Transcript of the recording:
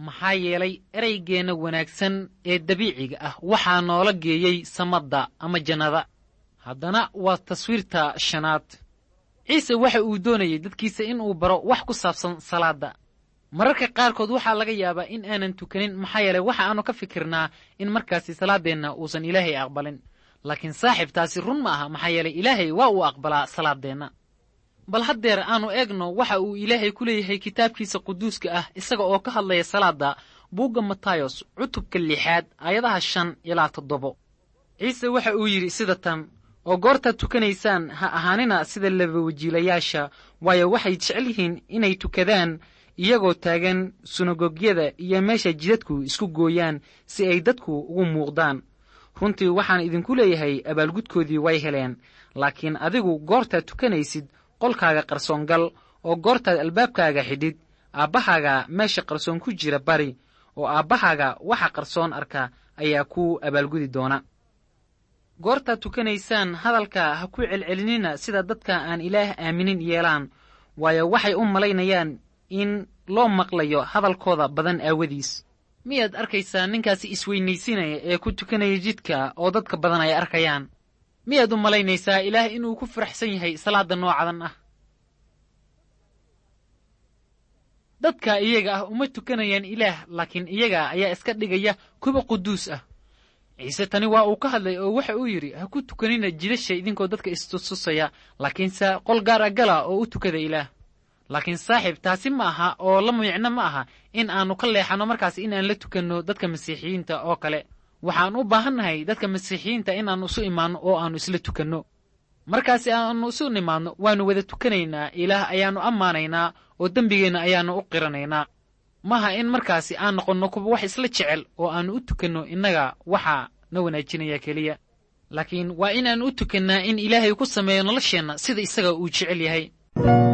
maxaa yeelay ereygeenna wanaagsan ee dabiiciga ah waxaa noola geeyey samadda ama jannada haddana waa taswiirta shanaad ciise waxa uu doonayay dadkiisa inuu baro wax ku saabsan salaadda mararka qaarkood waxaa laga yaabaa in aanan tukanin maxaa yeelay waxa aanu ka fikirnaa in markaasi salaaddeenna uusan ilaahay aqbalin laakiin saaxiib taasi run ma aha maxaa yeelay ilaahay waa uu aqbalaa salaaddeenna bal haddeer aanu eegno waxa uu ilaahay ku leeyahay kitaabkiisa quduuska ah isaga oo ka hadlaya salaadda buugga matayos cutubka lixaad aayadaha shan ilaa toddobo ciise waxa uu yidhi sida tan oo goortaad tukanaysaan ha ahaanina sida labawajiilayaasha waayo waxay jecel yihiin inay tukadaan iyagoo taagan sunagogyada iyo meesha jidadku isku gooyaan si ay dadku ugu muuqdaan runtii waxaan idinku leeyahay abaalgudkoodii way heleen laakiin adigu goortaad tukanaysid qolkaaga qarsoon gal oo goortaad albaabkaaga xidhid aabbahaaga meesha qarsoon ku jira bari oo aabbahaaga waxa qarsoon arka ayaa ku abaalgudi doona goortaad tukanaysaan hadalka ha ku celcelinina sida dadka aan ilaah aaminin yeelaan waayo waxay u malaynayaan in loo maqlayo hadalkooda badan aawadiis miyaad arkaysaa ninkaasi isweynaysinaya ee ku tukanaya jidka oo dadka badan ay arkayaan miyaad u malaynaysaa ilaah inuu ku faraxsan yahay salaadda noocadan ah dadka iyaga ah uma tukanayaan ilaah laakiin iyaga ayaa iska dhigaya kuwa quduus ah ciise tani waa uu ka hadlay oo waxa uu yidhi ha ku tukanina jidasha idinkoo dadka istustusaya laakiinse qol gaar a gala oo u tukada ilaah laakiin saaxiib taasi ma aha oo la micno ma aha in aannu ka leexanno markaas in aan la tukanno dadka masiixiyiinta oo kale waxaan u baahannahay dadka masiixiyiinta inaannu isu imaanno oo aannu isla tukanno markaasi aannu isu nimaadno waannu wada tukanaynaa ilaah ayaannu ammaanaynaa oo dembigeenna ayaannu u qiranaynaa maaha in markaasi aan noqonno kuwa wax isla jecel oo aannu u tukanno innaga waxaa na wanaajinaya keliya laakiin waa inaannu u tukannaa in ilaahay ku sameeyo nolosheenna sida isaga uu jecel yahay